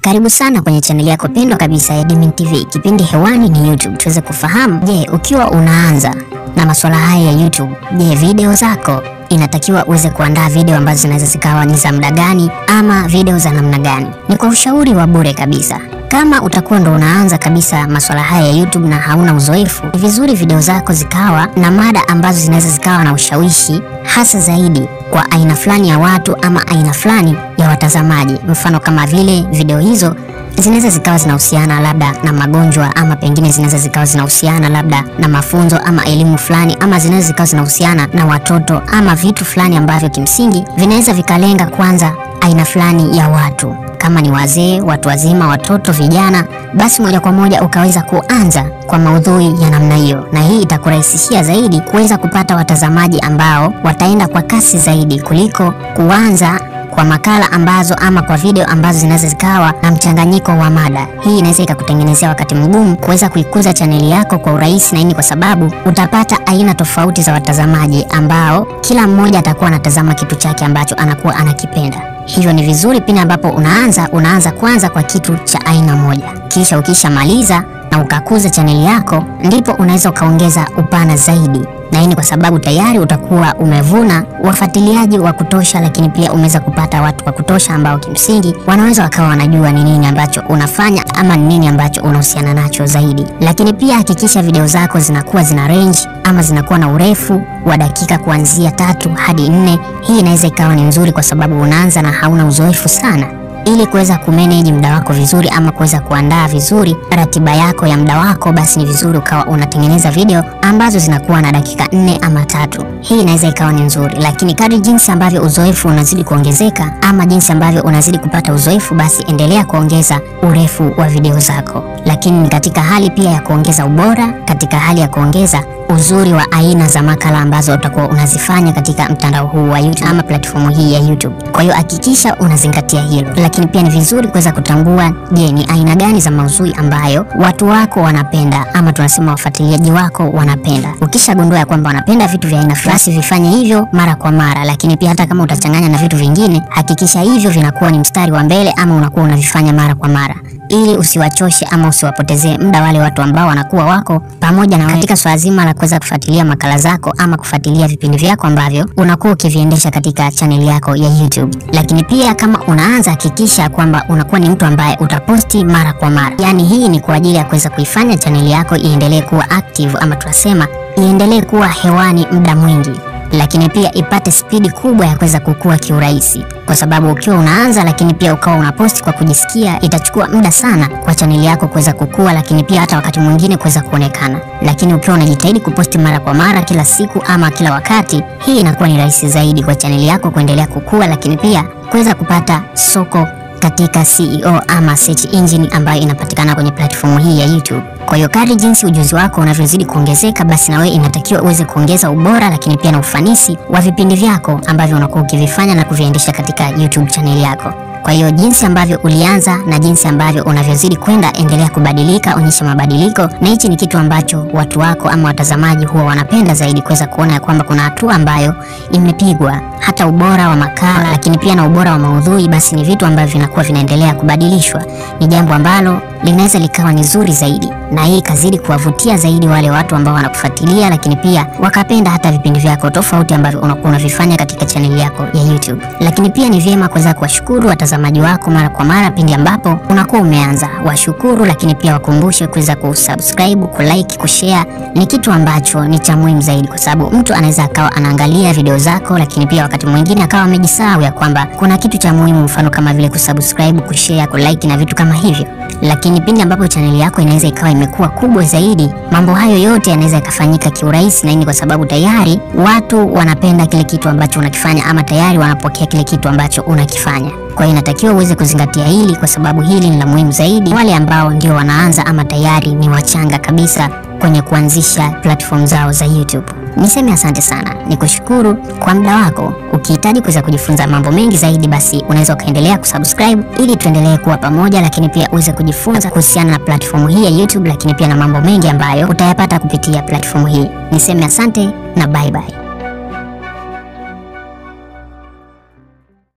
Karibu sana kwenye chaneli yako pendwa kabisa ya Diamond TV. Kipindi hewani ni YouTube, tuweze kufahamu, je, ukiwa unaanza na masuala haya ya YouTube, je, video zako inatakiwa uweze kuandaa video ambazo zinaweza zikawa ni za muda gani ama video za namna gani? Ni kwa ushauri wa bure kabisa. Kama utakuwa ndo unaanza kabisa masuala haya ya YouTube na hauna uzoefu, ni vizuri video zako zikawa na mada ambazo zinaweza zikawa na ushawishi hasa zaidi kwa aina fulani ya watu ama aina fulani ya watazamaji. Mfano kama vile video hizo zinaweza zikawa zinahusiana labda na magonjwa ama pengine zinaweza zikawa zinahusiana labda na mafunzo ama elimu fulani ama zinaweza zikawa zinahusiana na watoto ama vitu fulani ambavyo kimsingi vinaweza vikalenga kwanza aina fulani ya watu kama ni wazee, watu wazima, watoto, vijana, basi moja kwa moja ukaweza kuanza kwa maudhui ya namna hiyo, na hii itakurahisishia zaidi kuweza kupata watazamaji ambao wataenda kwa kasi zaidi kuliko kuanza kwa makala ambazo ama kwa video ambazo zinaweza zikawa na mchanganyiko wa mada. Hii inaweza ikakutengenezea wakati mgumu kuweza kuikuza chaneli yako kwa urahisi, na hii ni kwa sababu utapata aina tofauti za watazamaji ambao kila mmoja atakuwa anatazama kitu chake ambacho anakuwa anakipenda. Hivyo ni vizuri pindi ambapo unaanza, unaanza kwanza kwa kitu cha aina moja, kisha ukishamaliza na ukakuza chaneli yako, ndipo unaweza ukaongeza upana zaidi na hii ni kwa sababu tayari utakuwa umevuna wafuatiliaji wa kutosha, lakini pia umeweza kupata watu wa kutosha ambao kimsingi wanaweza wakawa wanajua ni nini ambacho unafanya ama ni nini ambacho unahusiana nacho zaidi. Lakini pia hakikisha video zako zinakuwa zina range ama zinakuwa na urefu wa dakika kuanzia tatu hadi nne. Hii inaweza ikawa ni nzuri kwa sababu unaanza na hauna uzoefu sana ili kuweza kumanage muda wako vizuri ama kuweza kuandaa vizuri ratiba yako ya muda wako, basi ni vizuri ukawa unatengeneza video ambazo zinakuwa na dakika nne ama tatu. Hii inaweza ikawa ni nzuri, lakini kadri jinsi ambavyo uzoefu unazidi kuongezeka ama jinsi ambavyo unazidi kupata uzoefu, basi endelea kuongeza urefu wa video zako, lakini ni katika hali pia ya kuongeza ubora, katika hali ya kuongeza uzuri wa aina za makala ambazo utakuwa unazifanya katika mtandao huu wa YouTube ama platform hii ya YouTube. Kwa hiyo hakikisha unazingatia hilo, lakini pia ni vizuri kuweza kutambua, je, ni aina gani za maudhui ambayo watu wako wanapenda ama tunasema wafuatiliaji wako wanapenda. Ukishagundua ya kwamba wanapenda vitu vya aina fulani, vifanye hivyo mara kwa mara, lakini pia hata kama utachanganya na vitu vingine, hakikisha hivyo vinakuwa ni mstari wa mbele ama unakuwa unavifanya mara kwa mara ili usiwachoshe ama usiwapotezee muda wale watu ambao wanakuwa wako pamoja na katika swala zima la kuweza kufuatilia makala zako ama kufuatilia vipindi vyako ambavyo unakuwa ukiviendesha katika chaneli yako ya YouTube. Lakini pia kama unaanza, hakikisha kwamba unakuwa ni mtu ambaye utaposti mara kwa mara. Yaani hii ni kwa ajili ya kuweza kuifanya chaneli yako iendelee kuwa active ama tunasema iendelee kuwa hewani muda mwingi lakini pia ipate spidi kubwa ya kuweza kukua kiurahisi, kwa sababu ukiwa unaanza lakini pia ukawa unaposti kwa kujisikia, itachukua muda sana kwa chaneli yako kuweza kukua, lakini pia hata wakati mwingine kuweza kuonekana. Lakini ukiwa unajitahidi kuposti mara kwa mara, kila siku ama kila wakati, hii inakuwa ni rahisi zaidi kwa chaneli yako kuendelea kukua, lakini pia kuweza kupata soko katika CEO ama search engine ambayo inapatikana kwenye platform hii ya YouTube. Kwa hiyo kadri jinsi ujuzi wako unavyozidi kuongezeka, basi na wewe inatakiwa uweze kuongeza ubora, lakini pia na ufanisi wa vipindi vyako ambavyo unakuwa ukivifanya na kuviendesha katika YouTube channel yako. Kwa hiyo jinsi ambavyo ulianza na jinsi ambavyo unavyozidi kwenda, endelea kubadilika, onyesha mabadiliko, na hichi ni kitu ambacho watu wako ama watazamaji huwa wanapenda zaidi, kuweza kuona ya kwamba kuna hatua ambayo imepigwa, hata ubora wa makala, lakini pia na ubora wa maudhui, basi ni vitu ambavyo vinakuwa vinaendelea kubadilishwa. Ni jambo ambalo linaweza likawa ni zuri zaidi, na hii ikazidi kuwavutia zaidi wale watu ambao wanakufuatilia, lakini pia wakapenda hata vipindi vyako tofauti ambavyo unakuwa unavifanya katika chaneli yako ya YouTube. Lakini pia ni vyema kuweza kuwashukuru watazamaji wako mara kwa mara pindi ambapo unakuwa umeanza, washukuru, lakini pia wakumbushe kuweza kusubscribe, kulike, kushare. Ni kitu ambacho ni cha muhimu zaidi, kwa sababu mtu anaweza akawa anaangalia video zako, lakini pia wakati mwingine akawa amejisahau ya kwamba kuna kitu cha muhimu, mfano kama vile kusubscribe, kushare, kulike na vitu kama hivyo lakini pindi ambapo chaneli yako inaweza ikawa imekuwa kubwa zaidi, mambo hayo yote yanaweza yakafanyika kiurahisi, na hii ni kwa sababu tayari watu wanapenda kile kitu ambacho unakifanya ama tayari wanapokea kile kitu ambacho unakifanya. Kwa hiyo inatakiwa uweze kuzingatia hili, kwa sababu hili ni la muhimu zaidi wale ambao ndio wanaanza ama tayari ni wachanga kabisa kwenye kuanzisha platform zao za YouTube. Niseme asante sana, nikushukuru kwa muda wako. Ukihitaji kuweza kujifunza mambo mengi zaidi, basi unaweza ukaendelea kusubscribe ili tuendelee kuwa pamoja, lakini pia uweze kujifunza kuhusiana na platform hii ya YouTube, lakini pia na mambo mengi ambayo utayapata kupitia platform hii. Niseme asante na bye bye.